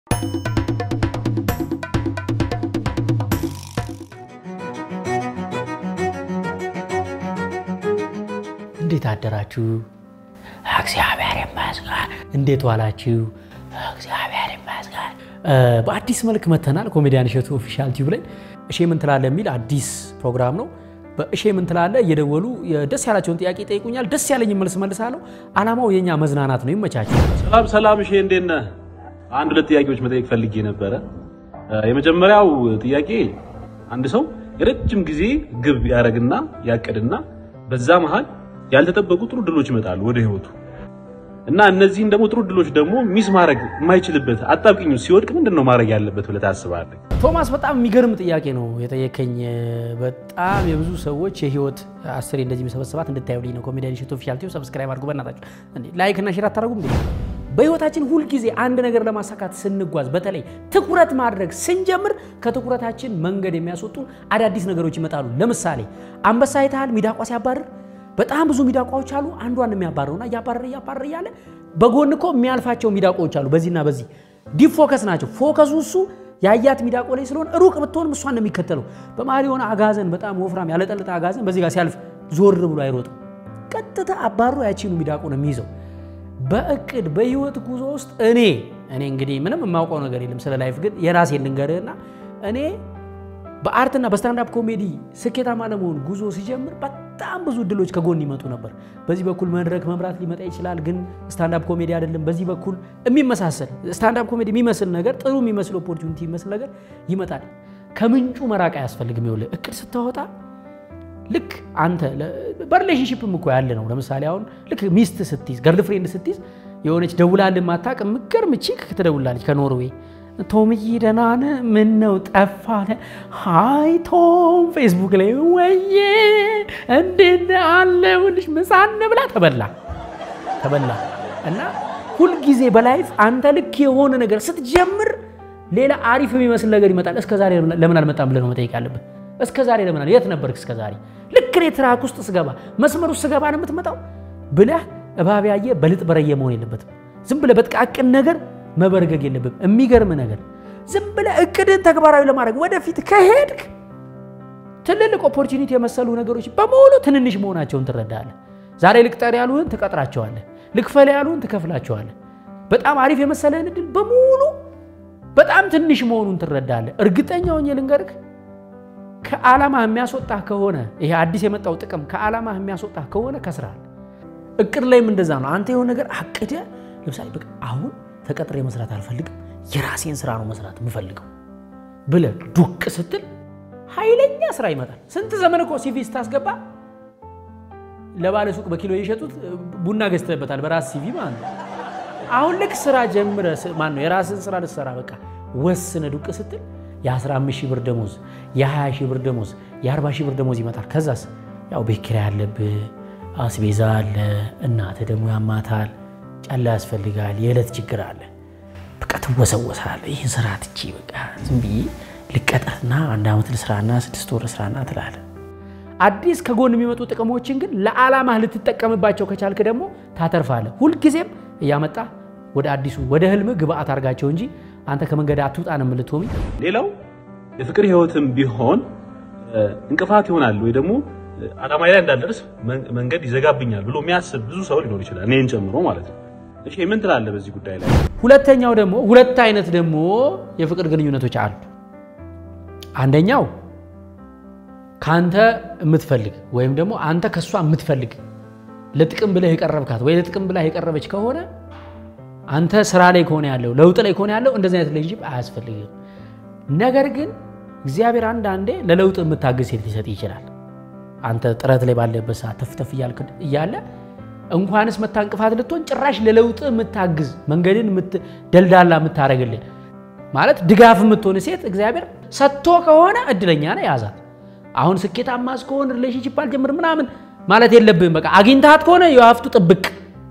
እንዴት አደራችሁ? እግዚአብሔር ይመስገን። እንዴት ዋላችሁ? እግዚአብሔር ይመስገን። በአዲስ መልክ መተናል። ኮሜዲያን እሸቱ ኦፊሻል ቲዩብ ላይ እሼ ምን ትላለህ የሚል አዲስ ፕሮግራም ነው። በእሼ ምን ትላለህ እየደወሉ ደስ ያላቸውን ጥያቄ ይጠይቁኛል። ደስ ያለኝ መልስ መልሳለሁ። አላማው የኛ መዝናናት ነው። ይመቻችሁ። ሰላም ሰላም። እሺ እንዴት ነህ? አንድ ሁለት ጥያቄዎች መጠየቅ ፈልጌ ነበረ። የመጀመሪያው ጥያቄ አንድ ሰው የረጅም ጊዜ ግብ ያደርግና ያቅድና በዛ መሃል ያልተጠበቁ ጥሩ ድሎች ይመጣሉ ወደ ህይወቱ እና እነዚህን ደግሞ ጥሩ ድሎች ደግሞ ሚስ ማድረግ የማይችልበት አጣብቂኝ ሲወድቅ ምንድን ነው ማድረግ ያለበት ብለህ ታስባለህ? ቶማስ በጣም የሚገርም ጥያቄ ነው የጠየከኝ። በጣም የብዙ ሰዎች የህይወት አስሬ እንደዚህ የሚሰበስባት እንድታዩልኝ ነው። ኮሜዲያን እሸቱ ኦፊሻል ቲዩብ ሰብስክራይብ አድርጉ በእናታችሁ። ላይክ እና ሼር አታደርጉም እንዴ? በህይወታችን ሁልጊዜ አንድ ነገር ለማሳካት ስንጓዝ፣ በተለይ ትኩረት ማድረግ ስንጀምር ከትኩረታችን መንገድ የሚያስወጡ አዳዲስ ነገሮች ይመጣሉ። ለምሳሌ አንበሳ አይተሃል? ሚዳቋ ሲያባርር በጣም ብዙ ሚዳቋዎች አሉ። አንዷን የሚያባረውና እያባረረ እያባረረ እያለ በጎን እኮ የሚያልፋቸው ሚዳቆዎች አሉ። በዚህና በዚህ ዲፕ ፎከስ ናቸው። ፎከሱ እሱ ያያት ሚዳቆ ላይ ስለሆነ ሩቅ ብትሆንም እሷን ነው የሚከተለው። በመሀል የሆነ አጋዘን፣ በጣም ወፍራም ያለጠልጠ አጋዘን በዚህ ጋር ሲያልፍ ዞር ብሎ አይሮጥም። ቀጥታ አባሮ ያቺኑ ሚዳቆ ነው የሚይዘው። በእቅድ በህይወት ጉዞ ውስጥ እኔ እኔ እንግዲህ ምንም የማውቀው ነገር የለም ስለ ላይፍ፣ ግን የራሴን ልንገርህና እኔ በአርትና በስታንዳፕ ኮሜዲ ስኬታማ ለመሆን ጉዞ ሲጀምር በጣም ብዙ እድሎች ከጎን ይመጡ ነበር። በዚህ በኩል መድረክ መምራት ሊመጣ ይችላል፣ ግን ስታንዳፕ ኮሜዲ አይደለም። በዚህ በኩል የሚመሳሰል ስታንዳፕ ኮሜዲ የሚመስል ነገር፣ ጥሩ የሚመስል ኦፖርቹኒቲ የሚመስል ነገር ይመጣል። ከምንጩ መራቅ አያስፈልግም። ይኸውልህ እቅድ ስታወጣ ልክ አንተ በሪሌሽንሽፕም እኮ ያለ ነው። ለምሳሌ አሁን ልክ ሚስት ስትይዝ፣ ገርል ፍሬንድ ስትይዝ የሆነች ደውላልህ ማታውቅ የምትገርም ቺክ ትደውላለች ከኖርዌይ ቶምዬ ደህና ነህ? ምን ነው ጠፋህ? ሃይ ቶም ፌስቡክ ላይ ወዬ እንዴት አለሁልሽ፣ ምሳ እንብላ። ተበላ ተበላ። እና ሁልጊዜ በላይፍ አንተ ልክ የሆነ ነገር ስትጀምር ሌላ አሪፍ የሚመስል ነገር ይመጣል። እስከ ዛሬ ለምን አልመጣም ብለህ ነው መጠየቅ ያለብህ። እስከ ዛሬ ለምን የት ነበርክ? እስከ ዛሬ ልክ እኔ ትራክ ውስጥ ስገባ መስመር ውስጥ ስገባ ነው የምትመጣው ብለህ እባብ ያየ በልጥ በረየ መሆን የለበትም። ዝም ብለህ በጥቃቅን ነገር መበርገግ የለብም። የሚገርም ነገር ዝም ብለህ እቅድን ተግባራዊ ለማድረግ ወደፊት ከሄድክ ትልልቅ ኦፖርቹኒቲ የመሰሉ ነገሮች በሙሉ ትንንሽ መሆናቸውን ትረዳለህ። ዛሬ ልቅጠር ያሉህን ትቀጥራቸዋለህ። ልክፈል ያሉህን ትከፍላቸዋለህ። በጣም አሪፍ የመሰለህን እድል በሙሉ በጣም ትንሽ መሆኑን ትረዳለህ። እርግጠኛ ሆኜ ልንገርህ ከዓላማ የሚያስወጣህ ከሆነ ይሄ አዲስ የመጣው ጥቅም ከዓላማ የሚያስወጣህ ከሆነ ከስራል። እቅድ ላይም እንደዛ ነው። አንተ የሆነ ነገር አቅደህ ለምሳሌ በቃ አሁን ተቀጥሬ መስራት አልፈልግም፣ የራሴን ስራ ነው መስራት የምፈልገው ብለህ ዱቅ ስትል ኃይለኛ ስራ ይመጣል። ስንት ዘመን እኮ ሲቪ ስታስገባ ለባለ ሱቅ በኪሎ የሸጡት ቡና ገዝተህበታል፣ በራስ ሲቪ ማለት ነው። አሁን ልክ ስራ ጀምረህ ማን ነው የራስን ስራ ልትሰራ በቃ ወስነ ዱቅ ስትል የ15 ሺህ ብር ደሞዝ፣ የ20 ሺህ ብር ደሞዝ፣ የ40 ሺህ ብር ደሞዝ ይመጣል። ከዛስ ያው ቤት ኪራይ አለብህ፣ አስቤዛ አለ፣ እናትህ ደግሞ ያማታል ጫላ ያስፈልጋል። የዕለት ችግር አለ። በቃ ትወሰወሳለህ። ይህን ስራ ትቼ በቃ ዝም ብዬ ልቀጠርና አንድ ዓመት ልስራና ስድስት ወር ልስራና ትላለህ። አዲስ ከጎን የሚመጡ ጥቅሞችን ግን ለዓላማህ ልትጠቀምባቸው ከቻልክ ደግሞ ታተርፋለህ። ሁልጊዜም እያመጣ ወደ አዲሱ ወደ ህልምህ ግብአት አድርጋቸው እንጂ አንተ ከመንገድ አትውጣ ነው የምልትሆሚ። ሌላው የፍቅር ህይወትም ቢሆን እንቅፋት ይሆናል ወይ ደግሞ ዓላማ ላይ እንዳልደርስ መንገድ ይዘጋብኛል ብሎ የሚያስብ ብዙ ሰው ሊኖር ይችላል፣ እኔን ጨምሮ ማለት ነው። እሺ ምን ትላለህ በዚህ ጉዳይ ላይ? ሁለተኛው ደግሞ ሁለት አይነት ደግሞ የፍቅር ግንኙነቶች አሉ። አንደኛው ከአንተ የምትፈልግ ወይም ደግሞ አንተ ከእሷ የምትፈልግ ለጥቅም ብለህ የቀረብካት ወይ ለጥቅም ብለህ የቀረበች ከሆነ አንተ ስራ ላይ ከሆነ ያለው ለውጥ ላይ ከሆነ ያለው እንደዚህ አይነት ሪሌሽንሺፕ አያስፈልግም። ነገር ግን እግዚአብሔር አንዳንዴ ለለውጥ የምታግዝ ሴት ሊሰጥ ይችላል። አንተ ጥረት ላይ ባለበት ሰዓት ተፍተፍ እያልክ እያለ እንኳንስ መታ እንቅፋት ልትሆን ጭራሽ ለለውጥ የምታግዝ መንገድን ደልዳላ የምታደርግልን ማለት ድጋፍ የምትሆን ሴት እግዚአብሔር ሰጥቶ ከሆነ እድለኛ ነህ፣ ያዛት። አሁን ስኬታማ እስከሆን ሪሌሽንሽፕ አልጀምር ምናምን ማለት የለብህም። በቃ አግኝታት ከሆነ የሀፍቱ ጥብቅ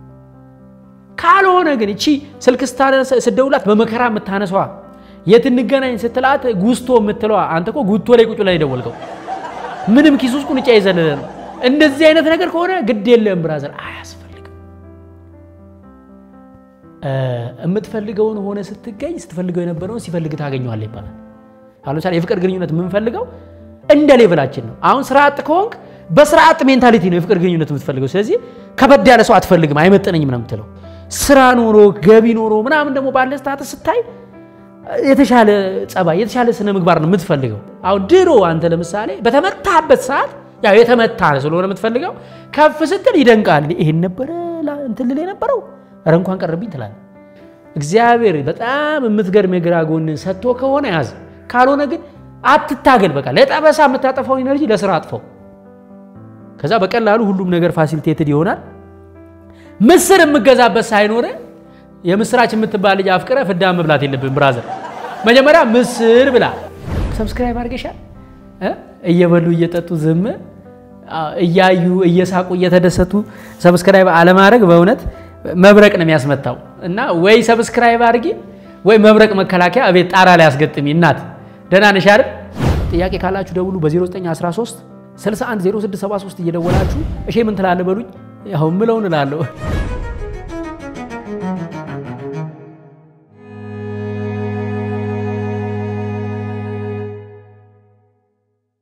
ካልሆነ ግን እቺ ስልክ ስደውላት በመከራ የምታነሷ የት እንገናኝ ስትላት ጉስቶ የምትለዋ አንተ እኮ ጉቶ ላይ ቁጭ ላይ ደወልከው ምንም ኪስ ውስጥ ቁንጫ የዘለለ ነው። እንደዚህ አይነት ነገር ከሆነ ግድ የለም ብራዘር፣ አያስፈልግም። የምትፈልገውን ሆነ ስትገኝ ስትፈልገው የነበረውን ሲፈልግ ታገኘዋለህ ይባላል። አሁን ለምሳሌ የፍቅር ግንኙነት የምንፈልገው እንደ ሌቭላችን ነው። አሁን ስራ አጥ ከሆንክ በስራ አጥ ሜንታሊቲ ነው የፍቅር ግንኙነት የምትፈልገው። ስለዚህ ከበድ ያለ ሰው አትፈልግም፣ አይመጠነኝም ነው የምትለው። ስራ ኖሮ ገቢ ኖሮ ምናምን ደግሞ ባለ ስታተስ ስታይ የተሻለ ጸባይ፣ የተሻለ ስነ ምግባር ነው የምትፈልገው። አሁን ድሮ አንተ ለምሳሌ በተመታበት ሰዓት ያው የተመታ ስለሆነ የምትፈልገው ከፍ ስትል ይደንቃል። ይሄን ነበረ እንትን ልል የነበረው ኧረ እንኳን ቀረብኝ ትላለህ። እግዚአብሔር በጣም የምትገርም የግራ ጎንን ሰጥቶ ከሆነ ያዝ፣ ካልሆነ ግን አትታገል። በቃ ለጠበሳ የምታጠፋውን ኢነርጂ ለስራ አጥፈው። ከዛ በቀላሉ ሁሉም ነገር ፋሲሊቴትድ ይሆናል። ምስር የምገዛበት ሳይኖር የምስራች የምትባል ልጅ አፍቅረ ፍዳ መብላት የለብን ብራዘር። መጀመሪያ ምስር ብላ። ሰብስክራይብ አድርገሻል። እየበሉ እየጠጡ ዝም እያዩ እየሳቁ እየተደሰቱ ሰብስክራይብ አለማድረግ በእውነት መብረቅ ነው የሚያስመታው። እና ወይ ሰብስክራይብ አድርጊ ወይ መብረቅ መከላከያ እቤት ጣራ ላይ አስገጥሚ። እናት ደህና ነሽ አይደል? ጥያቄ ካላችሁ ደውሉ በ0913 610673 እየደወላችሁ እሺ ምን ትላለህ በሉኝ። ያው ምለውን እላለሁ።